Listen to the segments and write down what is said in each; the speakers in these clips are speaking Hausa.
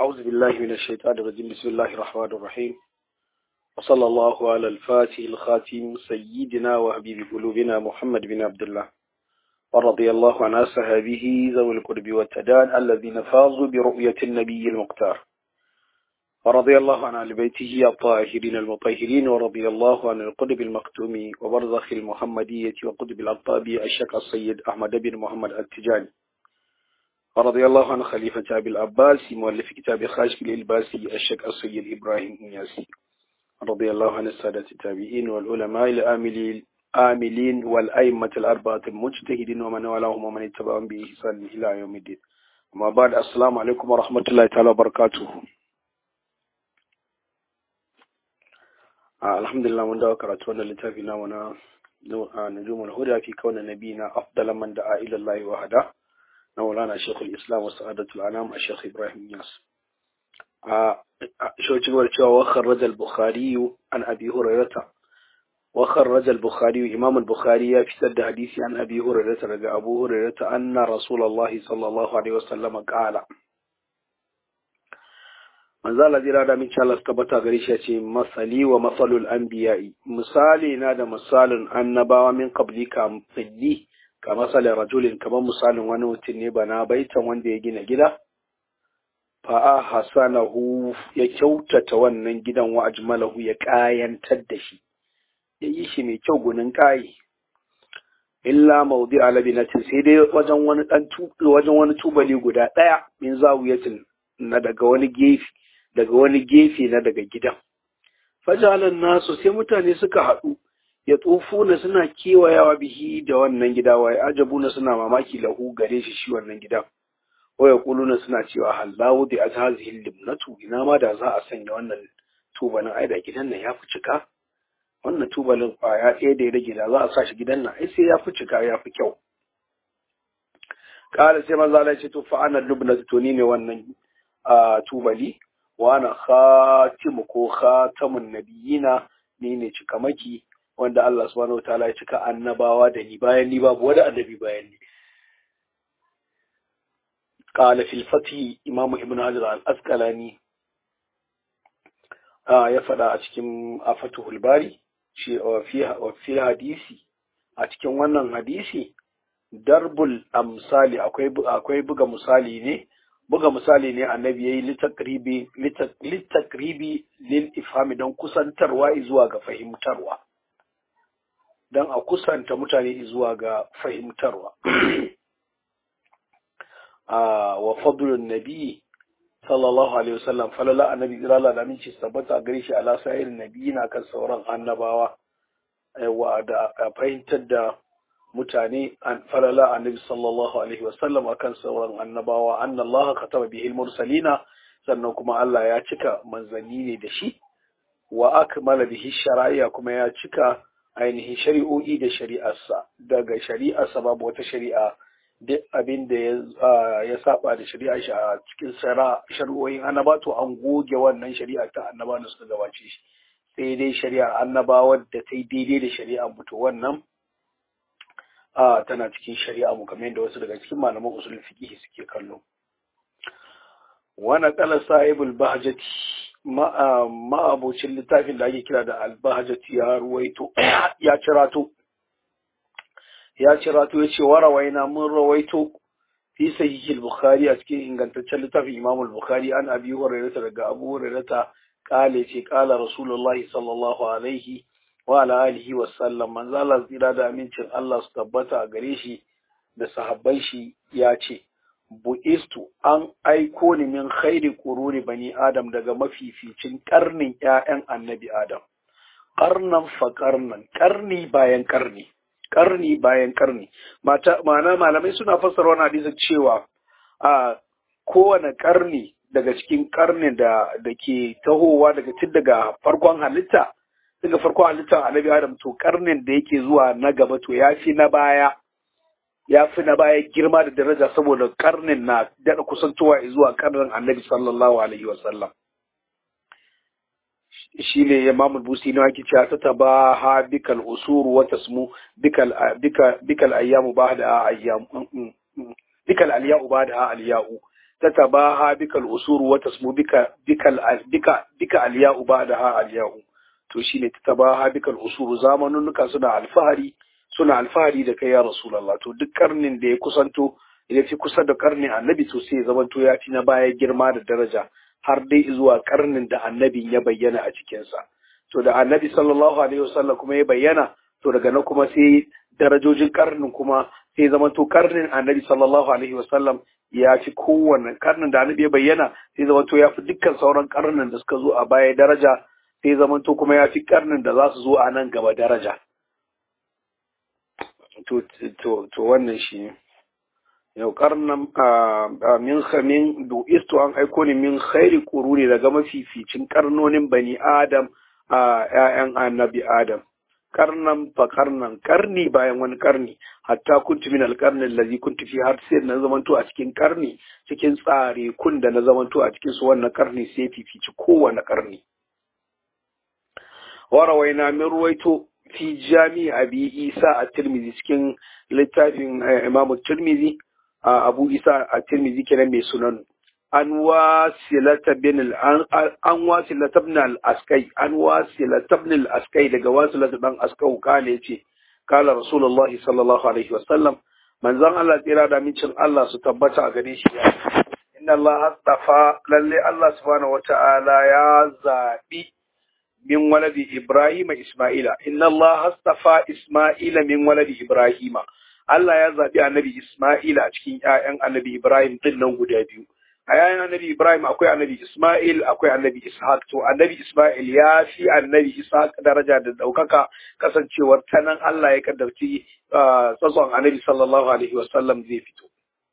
أعوذ بالله من الشيطان الرجيم بسم الله الرحمن الرحيم وصلى الله على الفاتح الخاتم سيدنا وحبيب قلوبنا محمد بن عبد الله ورضي الله عن أصحابه ذوي القرب والتدان الذين فازوا برؤية النبي المختار ورضي الله عن آل بيته الطاهرين المطهرين ورضي الله عن القطب المكتوم وبرزخ المحمدية وقطب الأقطاب الشيخ السيد أحمد بن محمد التجاني ورضي الله عن خليفة أبي العباس مؤلف كتاب خاشف الإلباسي الشيخ السيد إبراهيم إنياسي رضي الله عن السادة التابعين والعلماء الآملين آملين والأئمة الأربعة المجتهدين ومن والاهم ومن اتبعهم بإحسان إلى يوم الدين أما بعد السلام عليكم ورحمة الله تعالى وبركاته alhamdulillah mun dawo karatu wannan littafi na wana nujumul huda fi kauna nabiyina afdala man da'a ila Allah wa hada na Maulana Sheikhul Islam wa Sa'adatul Anam a Sheikh Ibrahim Yas a shoci war cewa wa kharraja al-Bukhari an Abi Hurairah wa kharraja al-Bukhari Imam al-Bukhari ya fitar da hadisi an Abi Hurairah daga Abu Hurairah anna Rasulullahi sallallahu alaihi wasallam qala manzo Allah jira da min Allah suka bata gare shi ce masali wa masalul anbiya'i misali na da misalin annabawa min qabli ka fiddi ka masalin rajulin kamar misalin wani mutum ne bana baitan wanda ya gina gida fa hasanahu ya kyautata wannan gidan wa ajmalahu ya kayantar da shi ya yi shi mai kyau gunin kayi illa maudi alabinatin sai dai wajen wani dan wajen wani tubali guda daya min zawiyatin na daga wani gefe daga wani gefe na daga gidan. Fajalan nasu sai mutane suka haɗu, ya tsofu na suna kewayawa bihi da wannan gida, waye ajabu na suna mamaki lahu gare shi shi wannan gidan. Waya kulu na suna cewa hallahu da azhazihin limnatu ina ma da za a sanya wannan tubalin ai da gidan nan ya fi cika. Wannan tubalin kwaya ɗaya da ya rage da za a sa shi gidan nan ai sai ya fi cika ya fi kyau. Kala sai maza Allah ce to fa ana lubnatu to ni ne wannan tubali wana khatimu ko khatamun nabiyina ni ne cikamaki wanda Allah subhanahu wataala ya cika annabawa da ni bayan ni babu wani annabi bayan ni qala fil fathi imam ibn hajar al asqalani ya faɗa a cikin afatuhul bari shi fi hadisi a cikin wannan hadisi darbul amsali akwai akwai buga misali ne buga misali ne annabi yayi litakribi litakribi lil ifhami don kusantarwa zuwa ga fahimtarwa don a kusanta mutane zuwa ga fahimtarwa wa fadlun nabi sallallahu alaihi wasallam falala annabi irala da minci tabbata gare shi ala sa'ir nabi na kan sauran annabawa wa da fahimtar da mutane an falala annabi sallallahu alaihi wasallam akan sauran annabawa anna Allah kataba bihi mursalina sannan kuma Allah ya cika manzanni ne da shi wa akmala bihi shari'a kuma ya cika ainihin shari'o'i da shari'arsa daga shari'arsa babu wata shari'a duk abin da ya saba da shari'a shi a cikin shari'o'in annaba to an goge wannan shari'a ta annaba da suka gabace shi sai dai shari'ar annabawa da ta yi daidai da shari'ar mutu wannan a tana cikin shari'a mu kamar yadda wasu daga cikin malaman usul fiqh suke kallo wana kala sahibul bahjati ma abocin littafin da ake kira da al bahjati ya ruwaito ya cirato ya cirato ya ce warawaina mun rawaito fi sahihil bukhari a cikin ingantaccen littafin imam al-bukhari an abi hurairah daga abu hurairah kale ce kala rasulullahi sallallahu alaihi wa ala alihi wa sallam manzo Allah tsira da amincin Allah su tabbata a gare shi da sahabban shi ya ce bu'istu an aiko ni min khairi quruni bani adam daga mafificin karnin ƴaƴan annabi adam karnan fa karnan karni bayan karni karni bayan karni mata ma'ana malamai suna fassara wannan hadisi cewa a kowane karni daga cikin karnin da da ke tahowa daga tun daga farkon halitta daga farkon halittar annabi adam to karnin da yake zuwa na gaba to ya fi na baya ya fi na baya girma da daraja saboda karnin na daɗa kusantowa zuwa karnin annabi sallallahu alaihi wasallam shi ne imam busi na wake cewa ta taba ha bikal usuru wa tasmu bikal bikal bikal ayyamu ba da ayyamu bikal aliyu ba da aliyu tatabaha bikal usuru wa tasmu bika bikal bika bika aliya'u ba'daha aliya'u to shine tatabaha bikal usuru zamanunuka suna alfahari suna alfahari da kai ya rasulullah to duk karnin da ya kusanto ya fi kusa da karnin annabi to sai ya zamanto ya fi na baya girma da daraja har dai zuwa karnin da annabin ya bayyana a cikinsa to da annabi sallallahu alaihi wasallam kuma ya bayyana to daga nan kuma sai darajojin karnin kuma sai zamanto karnin annabi sallallahu alaihi wasallam ya fi kowanne karnin da annabi ya bayyana sai zamanto ya fi dukkan sauran karnin da suka zo a baya daraja sai zamanto kuma ya fi karnin da za su zo a nan gaba daraja to to to wannan shi ne yau karnan min min du'istu an aiko ni min khairi quruni daga mafificin karnonin bani adam a ƴaƴan annabi adam karnan fa karnan karni bayan wani karni hatta kuntu min alqarni allazi kuntu fi har sai na zamanto a cikin karni cikin tsare kun da na zamanto a cikin su wannan karni sai fifici kowane karni warawaina min ruwaito fi jami abi isa a tirmizi cikin littafin imam tirmizi abu isa a tirmizi kenan mai sunan an wasilata bin an wasilata bin al-askai an wasilata bin al-askai daga wasilata dan askau kale yace kala rasulullahi sallallahu alaihi wasallam manzon Allah tsira da mincin Allah su tabbata a gare shi ya inna Allah astafa lalle Allah subhanahu wata'ala ya zabi min waladi Ibrahim Isma'ila inna Allah astafa Isma'ila min waladi Ibrahim Allah ya zabi annabi Isma'ila a cikin ƴaƴan annabi Ibrahim din nan guda biyu a yayin annabi Ibrahim akwai annabi Ismail akwai annabi Ishaq to annabi Ismail ya fi annabi Ishaq daraja da daukaka kasancewar ta nan Allah ya kaddarci tsatson annabi sallallahu alaihi wasallam zai fito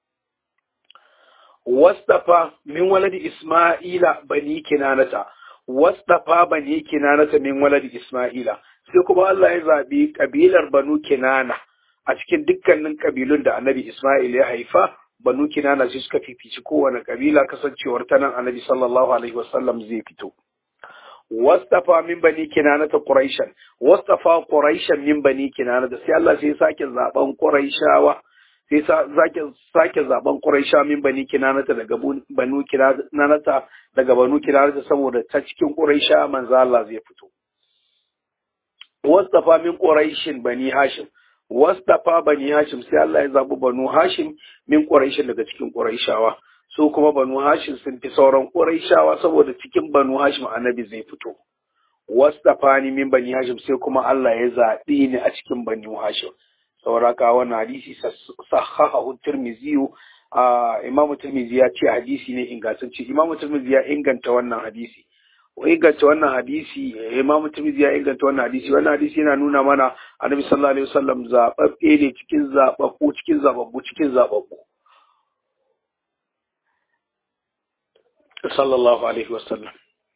wastafa min waladi Ismaila bani kinanata wastafa bani kinanata min waladi Ismaila sai kuma Allah ya zabi kabilar banu kinana a cikin dukkanin kabilun da annabi Ismail ya haifa banu kinana sai suka fifici kowane kabila kasancewar ta nan annabi sallallahu alaihi wasallam zai fito wastafa min bani kinana ta quraishan wastafa quraishan min bani kinana da sai Allah sai sake zaben quraishawa sai sake sake zaben quraisha min bani kinana ta daga banu kinana ta daga banu kinana ta saboda ta cikin quraisha manzo Allah zai fito wastafa min quraishin bani hashim wastafa bani hashim sai Allah ya zabi banu hashim min quraishin daga cikin quraishawa su kuma banu hashim sun fi sauran quraishawa saboda cikin banu hashim annabi zai fito wastafa ni min bani hashim sai kuma Allah ya zabi ni a cikin bani hashim sauraka wannan hadisi sahahahu tirmizi a imamu tirmizi ya ce hadisi ne ingantacce imamu tirmizi ya inganta wannan hadisi inganta wannan hadisi imamu tirmidhi ya inganta wannan hadisi wannan hadisi yana nuna mana annabi sallallahu alaihi wasallam zababbe ne cikin zababbu cikin zababbu cikin zababbu sallallahu alaihi wasallam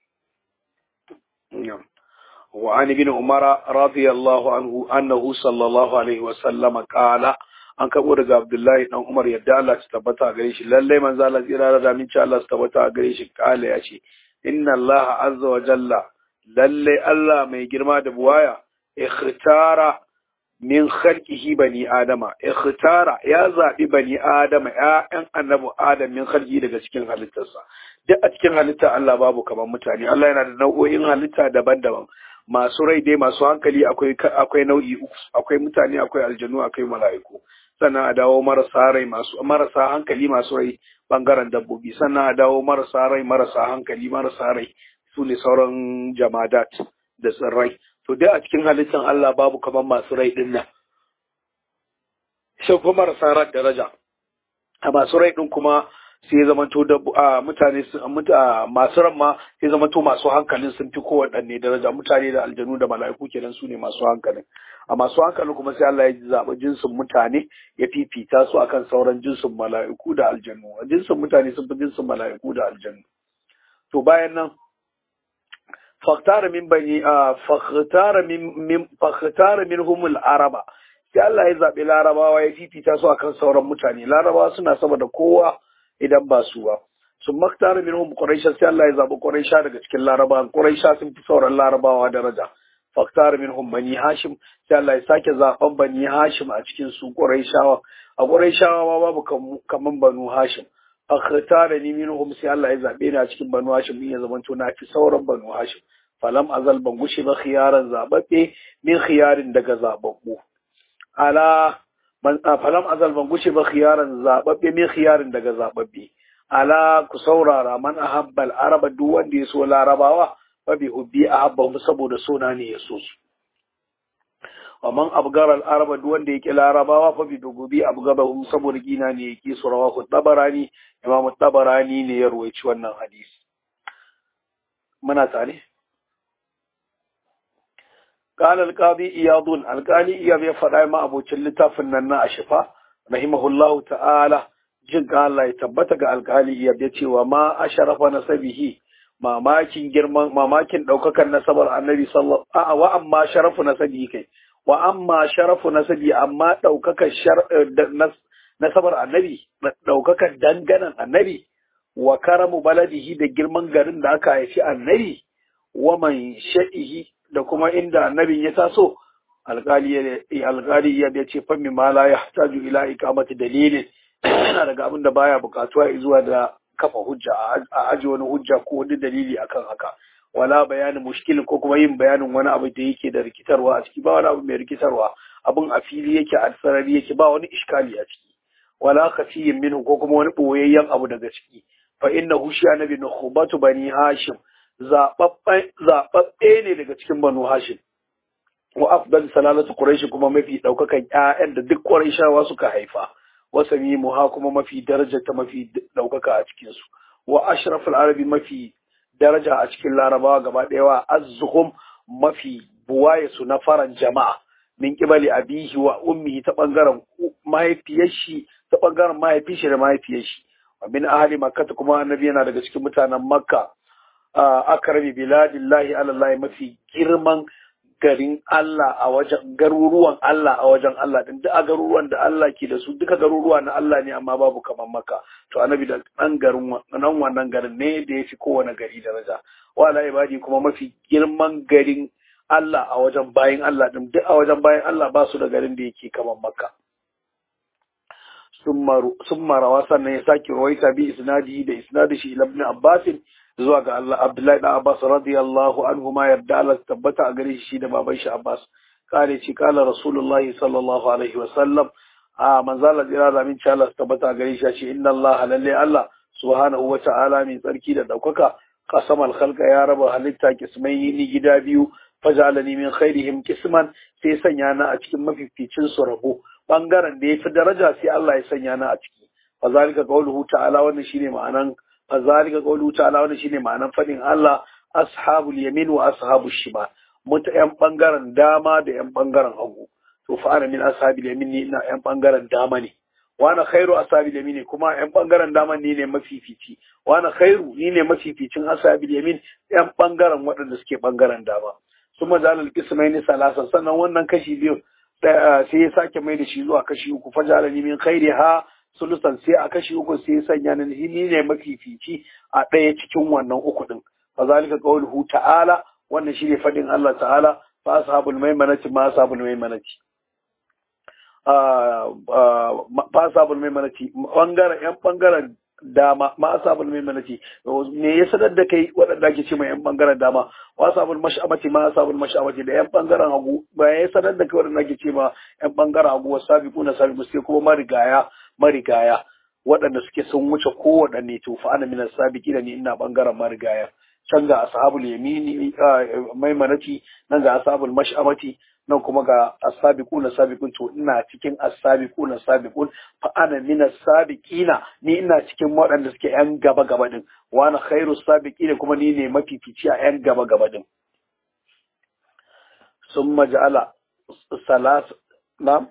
وعن ابن عمر رضي الله عنه أنه صلى الله عليه وسلم قال an kabo daga Abdullahi dan Umar yadda Allah ta tabbata gare shi lalle manzo Allah tsira da aminci Allah ta tabbata gare shi kala ya ce inna Allah azza wa jalla lalle Allah mai girma da buwaya ikhtara min khalqihi bani adama ikhtara ya zabi bani adama ya'yan annabi adam min khalqi daga cikin halittarsa duk a cikin halitta Allah babu kamar mutane Allah yana da nau'o'in halitta daban-daban masu rai dai masu hankali akwai akwai nau'i uku akwai mutane akwai aljanu akwai mala'iku sannan a dawo marasa rai masu marasa hankali masu rai bangaren dabbobi sannan a dawo marasa rai marasa hankali marasa rai su ne sauran jamadat da tsirrai to dai a cikin halittar Allah babu kamar masu rai din nan sai kuma marasa rai daraja a masu rai din kuma sai ya zamanto da mutane masu ran ma sai zamanto masu hankalin sun fi kowaɗanne daraja mutane da aljanu da mala'iku kenan su ne masu hankalin a masu hankalin kuma sai Allah ya zaɓi jinsin mutane ya fifita su akan sauran jinsin mala'iku da aljanu jinsin mutane sun fi jinsin mala'iku da aljanu to bayan nan fakhtara min bani fakhtara min fakhtara minhumul araba sai Allah ya zaɓi larabawa ya fifita su akan sauran mutane larabawa suna sama da kowa idan ba su ba sun maktara minhum quraisha sai Allah ya zabi quraisha daga cikin larabawa quraisha sun fi sauran larabawa daraja faktara minhum bani hashim sai Allah ya sake zaben bani hashim a cikin su quraishawa a quraishawa babu kaman banu hashim akhtara ni minhum sai Allah ya zabe ni a cikin banu hashim ya zamanto na fi sauran banu hashim falam azal ban gushe ba khiyaran zababbe min khiyarin daga zababbu ala man falam azal ban gushe ba khiyaran zababbe min khiyarin daga zababbe ala ku saurara man ahabbal araba duk wanda ya so larabawa fa bi hubbi ahabbahum saboda sona ne ya so su wa man abgara al-araba duk wanda yake larabawa fa bi dugubi abgabahum saboda gina ne yake su rawahu tabarani imamu tabarani ne ya ruwaici wannan hadisi muna tare قال القاضي إياض القاضي إياض يفرع ما أبو تلتا فننا أشفا رحمه الله تعالى jin Allah ya tabbata ga alkali ya ce wa ma asharafa nasabihi mamakin girman mamakin daukakan nasabar annabi sallallahu a wa amma sharafu nasabihi kai wa amma sharafu nasabi amma daukakan nasabar annabi daukakan danganan annabi wa karamu baladihi da girman garin da aka haifi annabi wa man sha'ihi da kuma inda annabin ya taso alkali ya ce fa ma la yahtaju ila iqamati dalilin yana daga abin da baya bukatuwa zuwa da kafa hujja a aji wani hujja ko wani dalili akan haka wala bayanin mushkil ko kuma yin bayanin wani abu da yake da rikitarwa a ciki ba wani abu mai rikitarwa abin a fili yake a sarari yake ba wani iskali a ciki wala khafiyin minhu ko kuma wani boyayyen abu daga ciki fa innahu shi annabi nukhbatu bani hashim zababbe ne daga cikin banu hashim wa afdal salalatu quraish kuma mafi daukakan ƴaƴan da duk quraishawa suka haifa wasami muha kuma mafi daraja ta mafi daukaka a cikin su wa ashraful arabi mafi daraja a cikin larabawa gaba ɗaya wa azzuhum mafi buwaye su na faran jama'a min kibali abihi wa ummihi ta bangaren mahaifiyar shi ta bangaren mahaifin shi da mahaifiyar shi wa min ahli makka kuma annabi yana daga cikin mutanen makka akrami biladillahi alallahi mafi girman garin Allah a wajen garuruwan Allah a wajen Allah din duk a garuruwan da Allah ke da su duka garuruwa na Allah ne amma babu kamar maka to annabi da dan garin nan wannan garin ne da yafi kowane gari daraja wala ibadi kuma mafi girman garin Allah a wajen bayin Allah din duk a wajen bayin Allah ba su da garin da yake kamar makka summa rawa sannan ya sake rawaita bi isnadi da isnadi shi ibn Abbas zuwa ga Allah Abdullahi da Abbas radiyallahu anhu ma yarda Allah tabbata a gare shi da baban shi Abbas kare ce kala Rasulullahi sallallahu alaihi wa sallam a manzo Allah jira da min Allah tabbata a gare shi ce inna Allah lalle Allah subhanahu wa ta'ala min tsarki da daukaka qasamal khalqa ya raba halitta kismai ni gida biyu fajalani min khairihim kisman sai sanya na a cikin mafificin su rabo bangaren da yafi daraja sai Allah ya sanya na a ciki fa zalika qawluhu ta'ala wannan shine ma'anan fa zalika qawluhu ta'ala wannan shine ma'anan fadin Allah ashabul yamin wa ashabul shimal muta yan bangaren dama da yan bangaren hagu to fa ana min ashabil yamin ni ina yan bangaren dama ne wa ana khairu ashabil yamin kuma yan bangaren dama ni ne mafifici wa ana khairu ni ne mafificin ashabil yamin yan bangaren waɗanda suke bangaren dama sun majalal kismaini salasan sannan wannan kashi biyu sai ya sake mai da shi zuwa kashi uku fajala ni min khairi ha sulusan sai a kashi uku sai ya sanya ni ni ne mafifici a ɗaya cikin wannan uku din fa zalika qawluhu ta'ala wannan shine fadin Allah ta'ala fa ashabul maimanati ma ashabul maimanati fa ashabul maimanati bangaren yan bangaren dama ma asabul maimanati me ya sanar da kai waɗanda ake ce mai yan bangaren dama wa asabul mash'amati ma asabul mash'amati da yan bangaren hagu ba ya sanar da kai waɗanda ake ce ma yan bangaren hagu wa sabiquna sabiqu sai kuma marigaya marigaya waɗanda suke sun wuce kowaɗanne to fa ana minas sabiqi da ni ina bangaren marigaya can ga ashabul yamini maimanati nan ga ashabul mash'amati nan kuma ga asabiquna sabiqun to ina cikin asabiquna sabiqun fa ana min asabiqina ni ina cikin waɗanda suke yan gaba gaba din wa ana khairu sabiqina kuma ni ne mafifici a yan gaba gaba din summa ja'ala salas na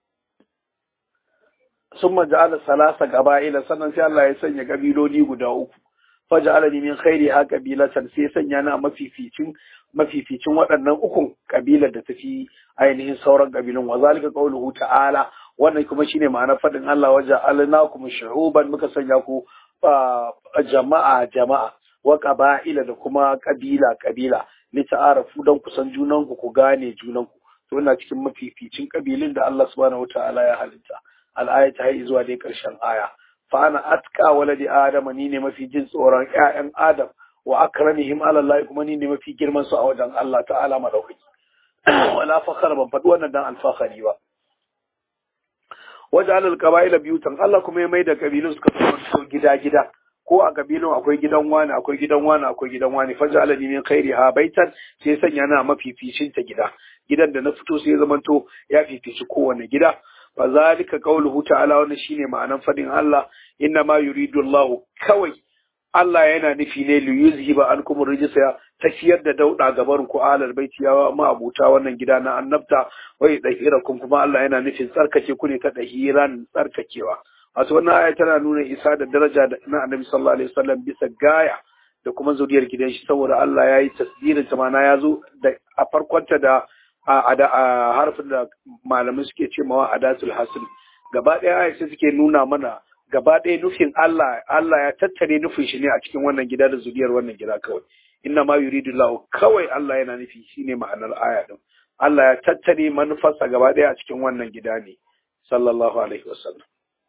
summa ja'ala salasa gaba'ila sannan sai Allah ya sanya kabiloli guda uku faj'alani min khairi ha qabilatan sai sanya na mafificin mafificin waɗannan ukun kabilar da tafi ainihin sauran kabilun wa zalika qawluhu ta'ala wannan kuma shine ma'anar fadin Allah waja alnakum shu'uban muka sanya ku jama'a jama'a wa qaba'ila da kuma kabila kabila li ta'arafu dan kusan junan ku ku gane junan ku to ina cikin mafificin kabilun da Allah subhanahu wata'ala ya halitta al-ayata har zuwa dai karshen aya fa ana atqa waladi adam ni ne mafi jin tsoron ƴaƴan adam wa akramihim ala Allah kuma ni ne mafi girman su a wajen Allah ta'ala madaukaki wala fakhara ban faɗi wannan dan alfahari ba wajen alal qaba'ila biyutan Allah kuma ya mai da kabilun suka zama gida gida ko a kabilun akwai gidan wani akwai gidan wani akwai gidan wani faja alani min khairi ha baitan sai sanya na mafificin ta gida gidan da na fito sai zamanto ya fifici kowane gida fa zalika qawluhu ta'ala wannan shine ma'anan fadin Allah inna ma yuridu Allah kawai Allah yana nufi ne li yuzhiba ankum rijsa tafiyar da dauda gaban ku alal baiti ya ma abuta wannan gida na annabta wai dahirakum kuma Allah yana nufin tsarkake ku ne ta dahiran tsarkakewa wato wannan aya tana nuna isa da daraja na Annabi sallallahu alaihi wasallam bisa gaya da kuma zuriyar gidan shi saboda Allah ya yi tasdirin ta mana ya zo da a farkonta da a harfin da malamai suke ce mawa adatul hasil gaba ɗaya aya sai suke nuna mana gaba ɗaya nufin Allah Allah ya tattare nufin shi ne a cikin wannan gida da zuriyar wannan gida kawai inna ma yuridu lahu kawai Allah yana nufi shine ma'anar aya din Allah ya tattare manufarsa gaba ɗaya a cikin wannan gida ne sallallahu alaihi wasallam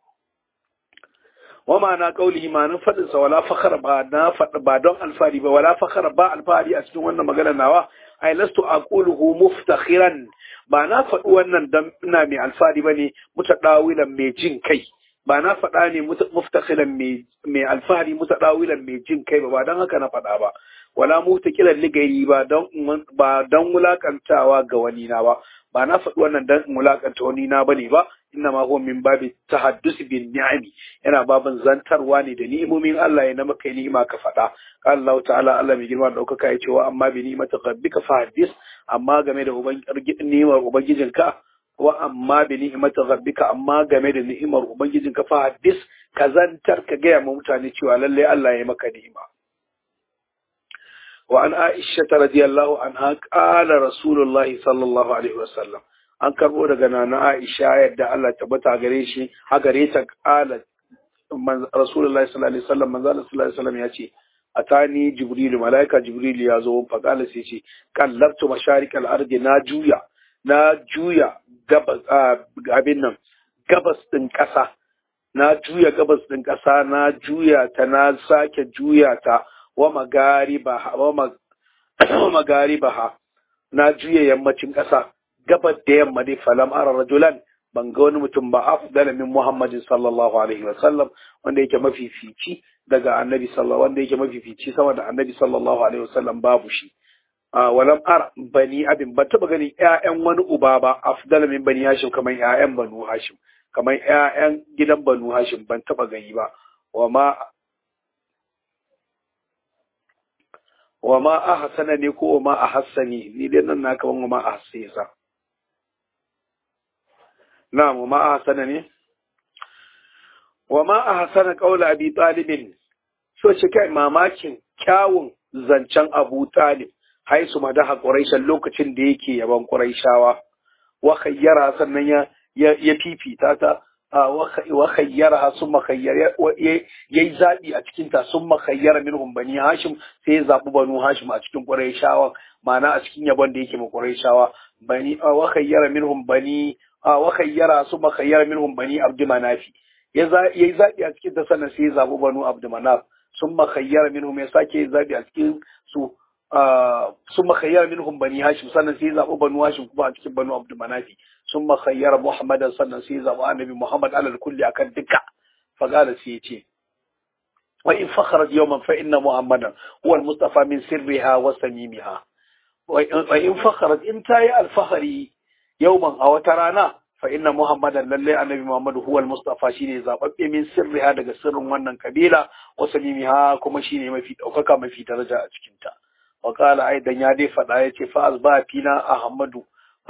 wa ma'ana qaulihi ma'anar fadin sa wala fakhara ba na fada ba don alfari ba wala fakhara ba alfari a cikin wannan magana nawa ai lastu aquluhu muftakhiran ba na faɗi wannan dan ina mai alfari bane mutadawilan mai jin kai ba na faɗa ne muftakhiran mai alfahari mutadawilan mai jin kai ba ba don haka na faɗa ba wala mutakilan ligairi ba don ba don wulakantawa ga wani na ba ba na faɗi wannan dan wulakanta wani na bane ba inna ma huwa min babi tahaddus bin ni'ami yana babin zantarwa ne da ni'imomin Allah ya na maka ni'ima ka faɗa qala Allah ta'ala Allah mai girma da ɗaukaka ya ce wa amma bi ni'mati rabbika fahaddis amma game da ni'imar ubangijinka wa amma bi ni'imati rabbika amma game da ni'imar ubangijinka fahaddis ka zantar ka gaya ma mutane cewa lalle Allah ya maka ni'ima وعن عائشة رضي الله عنها قال رسول الله صلى الله عليه وسلم an karbo daga nana Aisha yadda Allah tabbata gare shi a gare ta kala Rasulullahi sallallahu alaihi wasallam manzo Allah sallallahu alaihi wasallam ya ce atani jibril malaika jibril ya zo fa kala sai ce kallabtu masharik al-ardi na juya na juya gabas abin nan gabas din kasa na juya gabas din kasa na juya ta na sake juya ta wa magaribaha wa magaribaha na juya yammacin ƙasa gabar da yamma dai falam ara rajulan ban ga wani mutum ba afdala min muhammadin sallallahu alaihi wa sallam wanda yake mafifici daga annabi sallallahu wanda yake mafifici sama da annabi sallallahu alaihi wa sallam babu shi walam ara bani abin ban taba ganin ƴaƴan wani uba ba afdala min bani hashim kamar ƴaƴan banu hashim kamar ƴaƴan gidan banu hashim ban taba gani ba wa ma wa ma ahsana ne ko ma ahsani ni dai nan na kaman wa ma ahsisa na'am wa ma ahsana ne wa ma ahsana qawla abi talib so shi kai mamakin kyawun zancen abu talib haisu madaha quraishan lokacin da yake yaban quraishawa wa khayyara sannan ya ya fifita ta wa khayyaraha summa khayyara yayi zabi a cikin ta summa khayyara minhum bani hashim sai ya zabi banu hashim a cikin quraishawa ma'ana a cikin yabon da yake ma quraishawa bani wa khayyara minhum bani wa khayyara summa khayyara minhum bani abd manafi yayi zabi a cikin ta sannan sai ya zabi banu abd manaf summa khayyara minhum ya sake zabi a cikin su ثم خير منهم بني هاشم sannan sai zaɓi banu hashim kuma a cikin banu abdul manafi ثم خير محمدا sannan sai zaɓi annabi muhammad alal kulli akan duka faqala sai yace wa in fakhrat yawman fa inna muhammadan huwa al mustafa min sirriha wa samimiha wa in fakhrat in tayi al fakhri yawman a wata rana fa inna muhammadan lalle annabi muhammad huwa al mustafa shine zababbe min sirriha daga sirrin wannan kabila wa samimiha kuma shine mafi daukaka mafi daraja a cikin ta وقال أيضا يا دي فدا يتي فأصبح فينا أحمد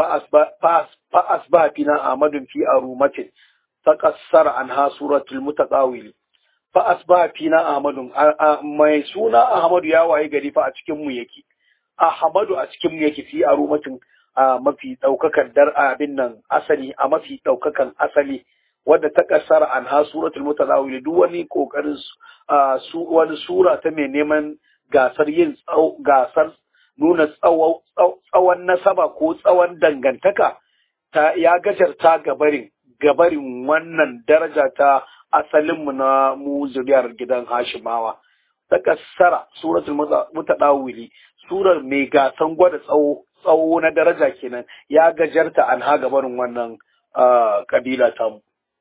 فأصبح فينا أحمد في أرومة تقصر عنها سورة المتقاول فأصبح فينا أحمد ما سونا أحمد يا واي غري فا cikin mu yake Ahmadu a cikin mu yake fi arumatin mafi daukakan dar abin nan asali a mafi daukakan asali wadda ta kasar an ha suratul mutazawil duk wani kokarin su wani sura ta mai neman gasar yin gasar nuna tsawon nasaba ko tsawon dangantaka ta ya gajarta gabarin gabarin wannan daraja ta asalin mu na mu zuriyar gidan Hashimawa takassara suratul mutadawili surar mai gasan gwada tsawo tsawo na daraja kenan ya gajarta an ha gabarin wannan kabila ta mu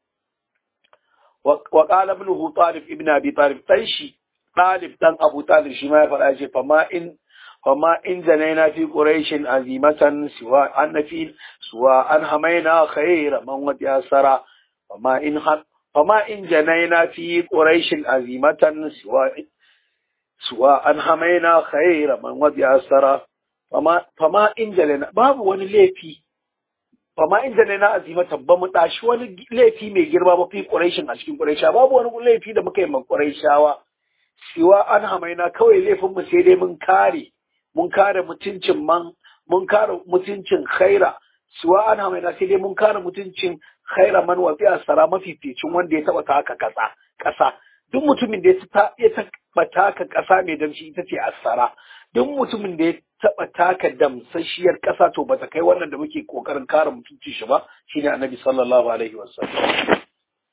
wa qala ibn talib ibn abi talib dan shi talib dan abu talib shi ma ya faɗa ce fa ma in fa ma in janaina fi quraishin azimatan siwa an fi suwa an hamaina khayra man wad yasara fa ma in fa ma in janaina fi quraishin azimatan siwa suwa an hamaina khayra man wad yasara fa ma fa ma in janaina babu wani laifi fama in da na azimata ba mu tashi wani laifi mai girma ba fi ƙuraishin a cikin ƙuraisha babu wani laifi da muka yi ma ƙuraishawa siwa an hamaina kawai laifin mu sai dai mun kare mun kare mutuncin man mun kare mutuncin khaira siwa an hamaina sai dai mun kare mutuncin khaira man wa fiya sara mafificin wanda ya taba taka kasa kasa duk mutumin da ya taba taka kasa mai damshi ita ce asara duk mutumin da ya taba taka damsashiyar kasa to bata kai wannan da muke kokarin kare mutunci shi ba shine annabi sallallahu alaihi wasallam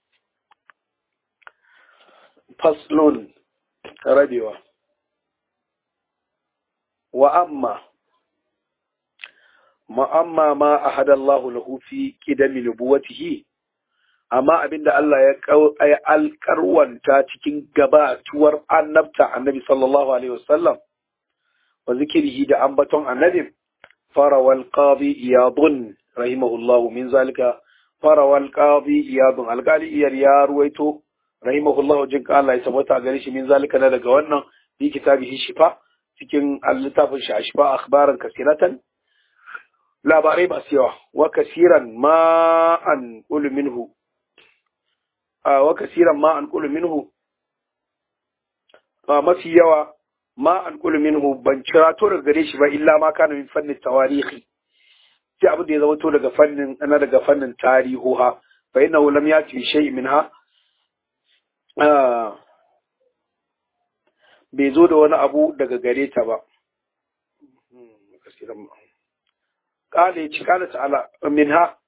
faslun rabewa wa amma ma amma ma ahada Allah lahu fi qidami nubuwatihi amma abinda Allah ya alkarwanta cikin gabatuwar annabta annabi sallallahu alaihi wasallam wa zikirihi da ambaton annabi farawal qadi iyadun rahimahullah min zalika farawal qadi iyadun alqali iyar ya ruwaito rahimahullah jin Allah ya sabata gare shi min zalika na daga wannan bi kitabihi shifa cikin littafin shi ashfa akhbaran kasiratan labarai masu yawa wa kasiran ma an qulu minhu wa kasiran ma an qulu minhu mafi yawa ma an qulu minhu ban cirato daga gare shi ba illa ma kana min fannin tawarihi sai abin da ya zama to daga fannin ana daga fannin tarihuha fa innahu lam yati shay'in minha bai zo da wani abu daga gare ta ba kala ya ci kala ta'ala minha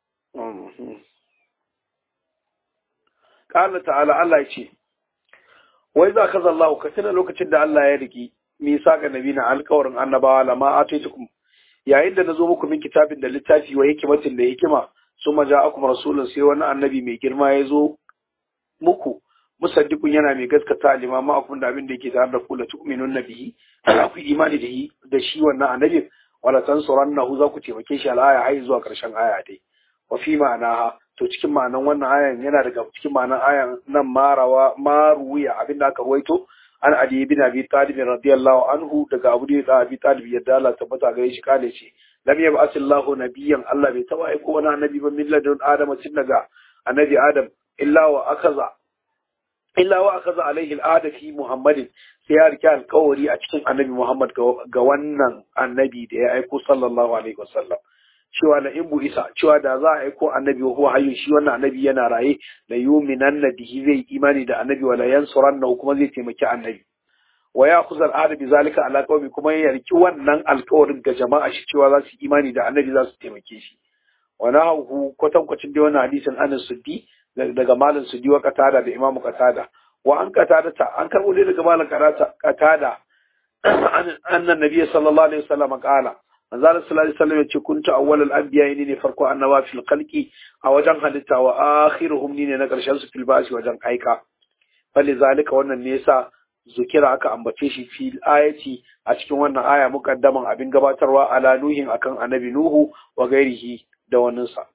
kala ta'ala Allah ya ce wai za ka zallahu ka tuna lokacin da Allah ya riki misa ga nabi na alkawarin annabawa lama ataitukum yayin da nazo muku min kitabin da littafi wa hikimatin da hikima suma ja'akum rasulun sai wani annabi mai girma ya zo muku musaddiqun yana mai gaskata limama akun da abin da yake tare da ku la tu'minun nabihi ku imani da shi da shi wannan annabi wala tansurannahu za ku taimake shi al'aya har zuwa karshen aya dai wa fi ma'anaha to cikin ma'anan wannan ayan yana daga cikin ma'anan ayan nan marawa maruya abin da aka ruwaito an ali bin abi talib radiyallahu anhu daga abu da abi talib yadda Allah tabbata gare shi kale ce lam yab'athillahu nabiyyan Allah bai taba aiko wani annabi ba min ladun adama tun daga annabi adam illa wa akaza illa wa akaza alaihi al'ada fi muhammadin sai ya rike alkawari a cikin annabi muhammad ga wannan annabi da ya aiko sallallahu alaihi wasallam cewa la in isa cewa da za a aiko annabi wa huwa hayyun shi wannan annabi yana raye la yuminan bihi zai imani da annabi wala yansuranna kuma zai taimaki annabi wa ya khuzal ahad bi zalika ala qaumi kuma ya riki wannan alkawarin ga jama'a shi cewa za su imani da annabi za su taimake shi wa nahu kwatankwacin da wannan hadisin anas suddi daga malam suddi wa qatada da imamu qatada wa an qatada ta an karbo dai daga malam qatada annan nabiy sallallahu alaihi wasallam qala manzo Allah sallallahu alaihi wasallam yace kuntu awwalul anbiya ni ne farko annaba fil khalqi a wajen halitta wa akhiruhum ni ne na karshen su fil basi wajen aika bali zalika wannan ne yasa zukira aka ambace shi fil ayati a cikin wannan aya muqaddaman abin gabatarwa ala nuhin akan annabi nuhu wa gairihi da waninsa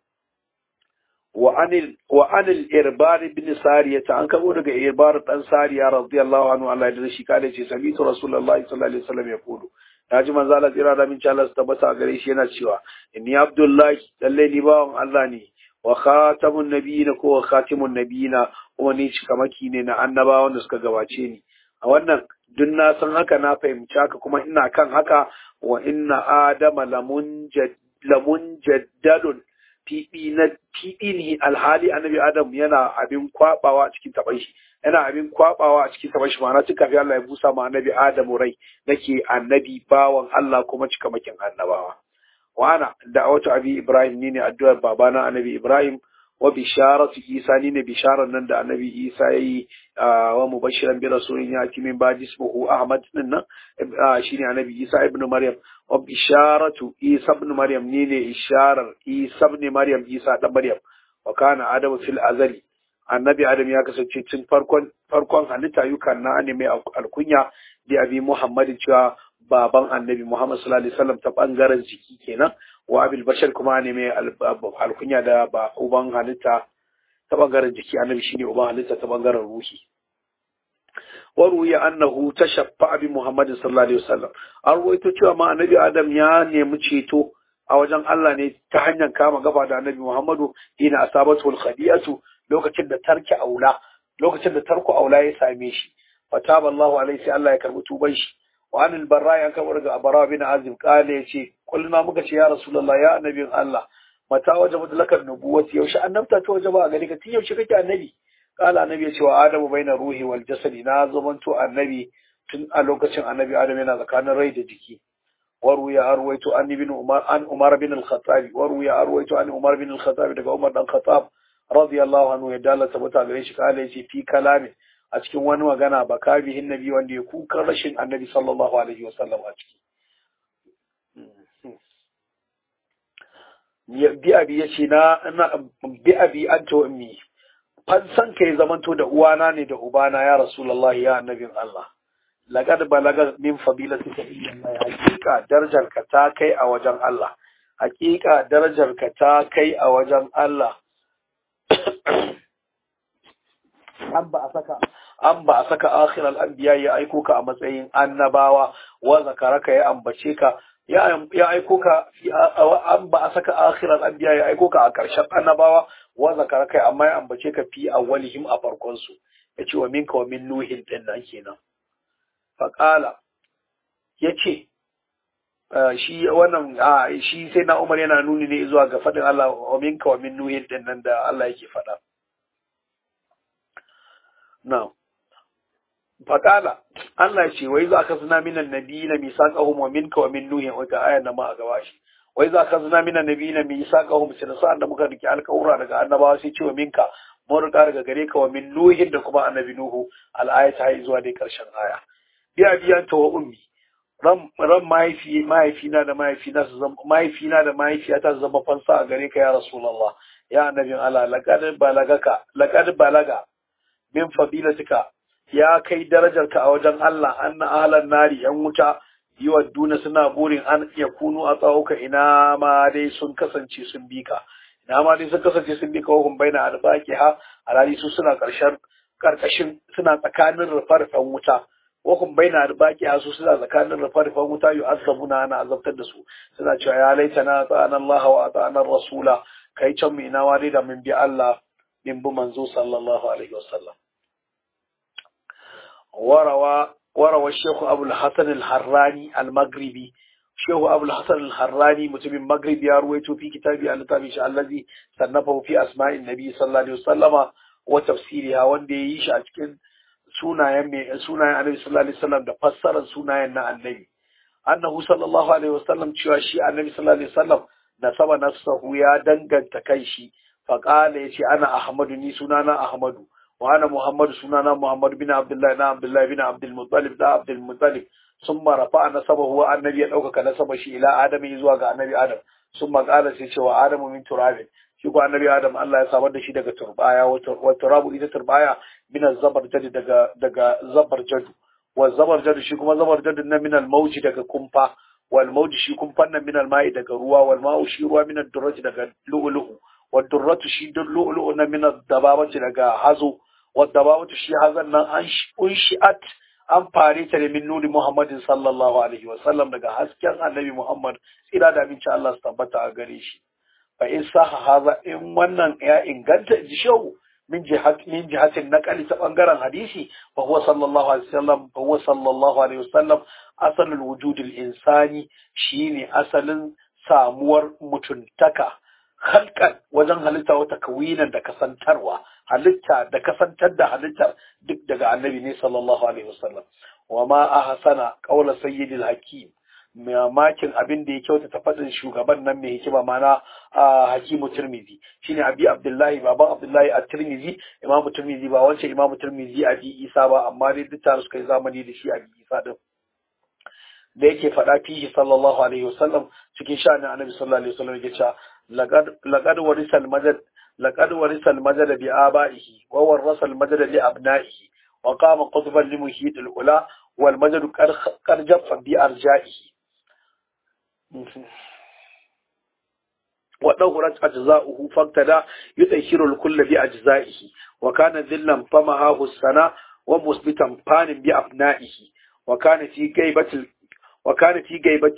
wa anil wa anil irbar ibn sariya ta an kabo daga irbar dan sariya radiyallahu anhu Allah ya shi kale ce sabitu rasulullahi sallallahu alaihi wasallam ya kudu naji manzo Allah tsira da min Allah su tabbata a gare shi yana cewa inni abdullahi lalle ni bawan Allah ne wa khatamun nabiyina ko wa khatimun nabiyina kuma ni cikamaki ne na annabawan da suka gabace ni a wannan duk na san haka na fahimci haka kuma ina kan haka wa inna adama lamun lamun jaddadun fiɗi na fiɗi ne alhali annabi adam yana abin kwabawa a cikin taban shi yana abin kwabawa a cikin taban shi ma'ana tun kafin Allah ya busa ma annabi adam rai nake annabi bawan Allah kuma cikamakin annabawa wa ana da'awatu abi ibrahim ni ne addu'ar babana annabi ibrahim wa bisharatu isa ni ne bisharar nan da annabi isa yayi wa mubashiran bi rasulin ya min ba'di ismuhu ahmad din nan shine annabi isa ibn maryam wa bisharatu isa ibn maryam ni ne isharar isa ibn maryam isa dan maryam wa kana adamu fil azali annabi adam ya kasance tun farkon farkon halitta yukan na ne mai alkunya da abi muhammadin cewa baban annabi muhammad sallallahu alaihi wasallam ta bangaren jiki kenan wa abil bashar kuma ne mai alkunya da ba uban halitta ta bangaren jiki annabi shine uban halitta ta bangaren ruhi wa ruya annahu tashaffa bi muhammadin sallallahu alaihi wasallam an ruwaito cewa ma annabi adam ya nemi ceto a wajen Allah ne ta hanyar kama gaba da annabi Muhammadu ina asabatu khadiyatu lokacin da tarki aula lokacin da tarku aula ya same shi fataba Allahu alaihi sai Allah ya karbi tuban shi wa anil barra ya kamar ga abara bin azim kale yace kulluma muka ce ya rasulullah ya annabin Allah mata wajabat lakar nubuwati yaushe annabta ta wajaba a gari ka tun yaushe kake annabi kala annabi ya ce wa adamu baina ruhi wal jasadi na zamanto annabi tun a lokacin annabi adam yana tsakanin rai da jiki وروي أرويت عن ابن عمر عن عمر بن الخطاب وروي أرويت عن عمر بن الخطاب daga Umar dan Khattab radiyallahu anhu ya dala tabbata gare shi kale shi fi kalami a cikin wani magana baka bihin nabi wanda ya kukan rashin annabi sallallahu alaihi wasallam a ciki bi abi yace na bi abi anta wa ummi fansan kai zamanto da uwana ne da ubana ya rasulullahi ya annabin Allah laqad balaga min fadilatika illa hakika darajarka ta kai a wajen Allah hakika darajarka ta kai a wajen Allah an ba a saka an ba a saka akhiral anbiya ya aiko ka a matsayin annabawa wa zakaraka ya ambace ka ya aiko ka an ba a saka akhiral anbiya ya aiko ka a karshen annabawa wa zakaraka amma ya ambace ka fi awwalihim a farkon su yace wa minka wa min nuhin din nan kenan faƙala ya ce shi wannan shi sai na umar yana nuni ne zuwa ga faɗin Allah wa minka wa min nuhin din nan da Allah yake faɗa na faƙala Allah ce wai za ka suna minan nabi na misaqahum wa minka wa min nuhin wata ayar da ma a gaba shi wai za ka suna minan nabi na misaqahum sai da sa'an da muka rike alƙawura daga annabawa sai ce wa minka mun riga daga gare ka wa min nuhin da kuma annabi nuhu al'ayata har zuwa dai ƙarshen aya biya biyanta wa ummi ran mahaifi mahaifina da mahaifina su zama mahaifina da mahaifiyata su zama fansa a gare ka ya rasulullah ya annabin Allah laqad balagaka laqad balaga min fadilatika ya kai darajarka a wajen Allah anna ahlan nari yan wuta yiwa duna suna burin an iya kunu a tsawuka ina ma dai sun kasance sun bi ka ina ma dai sun kasance sun bi ka wahum baina albaki ha alhali su suna karshen karkashin suna tsakanin rufe-rufen wuta wakun bai na baki a su suna tsakanin rufa-rufan wuta yi azabuna ana azabtar da su suna cewa ya laita na ta'an Allah wa ta'an Rasula kai can mai nawa dai da min bi Allah min bi manzo sallallahu alaihi wasallam warawa warawa Shehu Abul Hasan al-Harrani al-Maghribi Shehu Abul Hasan al-Harrani mutumin Maghrib ya ruwaito fi kitabi al-Tabi shi allazi sannafa fi asma'in nabi sallallahu alaihi wasallama wa tafsiriha wanda ya yi shi a cikin sunayen mai sunayen annabi sallallahu alaihi wasallam da fassarar sunayen na annabi annahu sallallahu alaihi wasallam cewa shi annabi sallallahu alaihi wasallam nasaba nafsahu ya danganta kai shi fa qala yace ana ahmadu ni sunana ahmadu wa ana muhammadu sunana muhammad bin abdullahi na abdullahi bin abdul muttalib da abdul muttalib summa rafa'a nasabahu wa annabi ya dauka nasaba shi ila adami zuwa ga annabi adam summa qala sai cewa adamu min turabin shi ko annabi adam Allah ya samar da shi daga turbaya wa turabu ita turbaya min zabarjad daga daga zabarjad wa zabarjad shi kuma zabarjad na min al-mawji daga kumfa wal mawji shi kumfan nan min al-ma'i daga ruwa wal ma'u shi ruwa min ad-durrati daga lu'lu'u wad durratu shi lu'lu'u na min ad-dababati daga hazo wad dababatu shi hazan nan an unshi'at an fare ta da min nuri Muhammadin sallallahu alaihi wa sallam daga hasken annabi Muhammad tsira da aminci Allah su tabbata a gare shi fa in saha haza in wannan ya inganta ji shau min jihat min jihatin naqali ta bangaren hadisi fa huwa sallallahu alaihi wasallam fa huwa sallallahu alaihi wasallam asalul wujudil insani shine asalin samuwar mutuntaka halkan wajen halitta wata kawinan da kasantarwa halitta da kasantar da halittar duk daga annabi ne sallallahu alaihi wasallam wa ma ahsana qawla sayyidil hakim mamakin abin da ya kyautata faɗin shugaban nan mai hikima mana a hakimu turmizi shine abi abdullahi baban abdullahi a turmizi imamu turmizi ba wancan imamu turmizi abi isa ba amma dai duk tare suka yi zamani da shi abi isa din da yake faɗa fihi sallallahu alaihi wasallam cikin sha'anin annabi sallallahu alaihi wasallam yake cewa laqad warisa al-madad laqad warisa al-madad bi abaihi wa warasa al-madad li abnaihi wa qama qutban li muhit al-ula wal madad qad jaffa bi arja'ihi ودورت أجزاؤه فاقتدى يطهر الكل بأجزائه وكان ذلا فمهاه السنة ومثبتا فان بأبنائه وكان في غيبة وكان في غيبة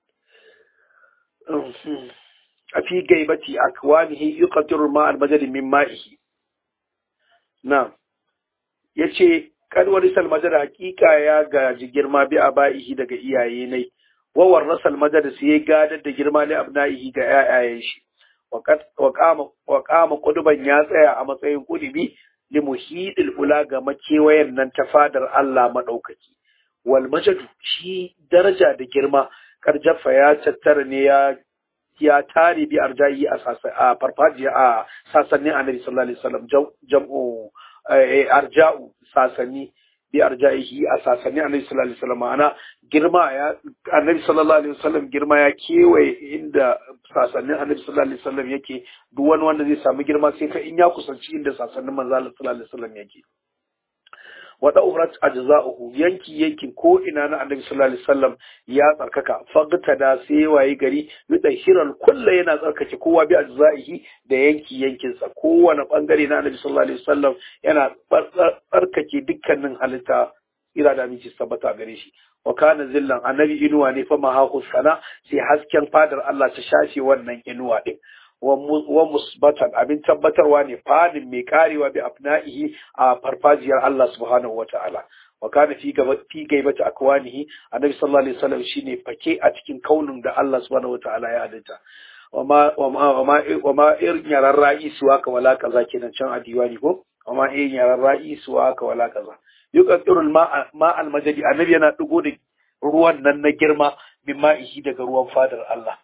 في غيبة أكوانه يقطر الماء المجد من مائه نعم yace kan warisal madar hakika ya gaji girma bi abaihi daga iyaye ne wa warasal madar sai ya gadar da girma li abnaihi ga yayayen shi wa kama wa kama kuduban ya tsaya a matsayin kudubi li muhidil ula ga makewayen nan ta fadar Allah madaukaki wal majadu shi daraja da girma karjafa ya tattara ne ya ya tare bi arjayi a a farfajiya a sasannin annabi sallallahu alaihi wasallam jam'u arja'u sasanni bi arja'ihi a sasannin annabi sallallahu alaihi wasallam ana girma ya annabi sallallahu alaihi wasallam girma ya kewaye inda sasannin annabi sallallahu alaihi wasallam yake duk wani wanda zai samu girma sai fa in ya kusanci inda sasannin manzo sallallahu alaihi wasallam yake wa daurat ajza'uhu yanki yankin ko ina na annabi sallallahu alaihi wasallam ya tsarkaka fagta da sai waye gari yudahiral kullu yana tsarkake kowa bi ajza'ihi da yanki yankin sa kowane bangare na annabi sallallahu alaihi wasallam yana tsarkake dukkanin halitta ira da miji tabbata gare shi wa kana zillan annabi inuwa ne fa mahahu sana sai hasken fadar Allah ta shafe wannan inuwa din wa musbatan abin tabbatarwa ne fadin mai karewa bi afna'ihi a farfajiyar Allah subhanahu wata'ala wa kana fi gaba fi gaibata akwanihi annabi sallallahu alaihi wasallam shine fake a cikin kaunin da Allah subhanahu wata'ala ya halitta wama wama wama irin yaran ra'isu haka wala kaza kenan can a diwani ko wama irin yaran ra'isu haka wala kaza yuqatirul ma ma al majdi annabi yana dugo da ruwan nan na girma min ma'ihi daga ruwan fadar Allah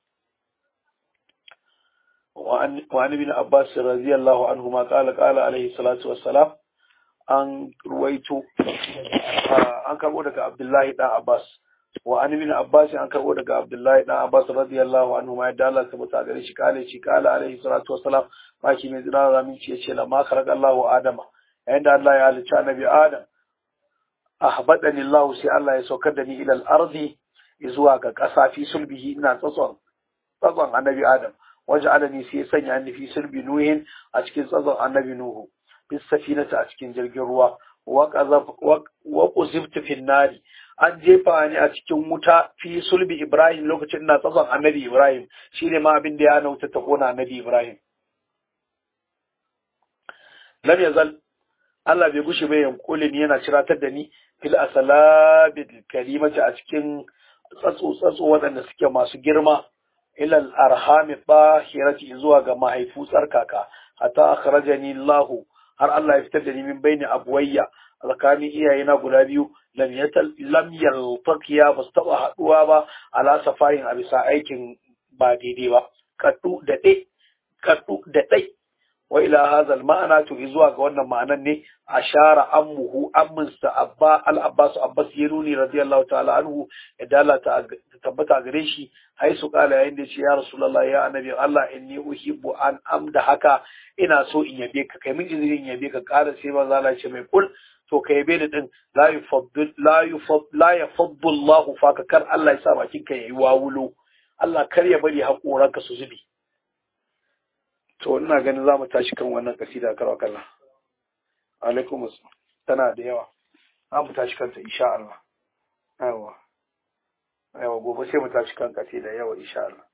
وعن وعن ابن عباس رضي الله عنهما قال قال عليه الصلاة والسلام an ruwaito an karbo daga Abdullahi dan Abbas wa an ibn Abbas an karbo daga Abdullahi dan Abbas radiyallahu anhu ma yadda Allah tabbata gare shi kale shi kala alaihi salatu wassalam maki mai zira ramin ci yace la ma kharaqa Allahu Adama yayin da Allah ya halicci annabi Adam ahbadani Allah sai Allah ya saukar da ni ila al-ardi zuwa ga ƙasa fi sulbihi ina tsatson tsatson annabi Adam waje alani sai ya sanya ni fi sulbi nuhin a cikin tsazon annabi nuhu fi safinata a cikin jirgin ruwa wa quzibtu fi nari an jefa ni a cikin wuta fi sulbi ibrahim lokacin ina tsazon annabi ibrahim shine ma abin da ya nauta ta kona annabi ibrahim lam yazal Allah bai gushi bai yankule ni yana ciratar da ni fil asalabil kalimati a cikin tsatso tsatso waɗanda suke masu girma ilal arhami bahirati zuwa ga mahaifu tsarkaka hatta akhrajani Allah har Allah ya fitar da ni min baini abwayya tsakanin iyayena guda biyu lam yatal lam yaltaqiya ba su taba haduwa ba ala safarin a bisa aikin ba daidai ba kaddu da dai kaddu da dai wa ila hadha ma'ana to zuwa ga wannan ma'anan ne ashara ammuhu amminsa abba al-abbas abbas yaruni radiyallahu ta'ala anhu ya Allah ta tabbata gare shi hai su kala yayin da ce ya rasulullahi ya annabi Allah inni uhibbu an amda haka ina so in yabe ka kai min izini in yabe ka kara sai manzo Allah ce mai kul to ka yabe ni din la yufaddil la yufadd la yafaddu Allah faka kar Allah ya sa bakin ka yayi wawulo Allah kar ya bari hakoranka su zubi to ina ganin za mu tashi kan wannan kasida karwa kalla alaikum tana da yawa za mu tashi kanta insha Allah yawa yawa gobe sai mu tashi kan kasida yawa insha Allah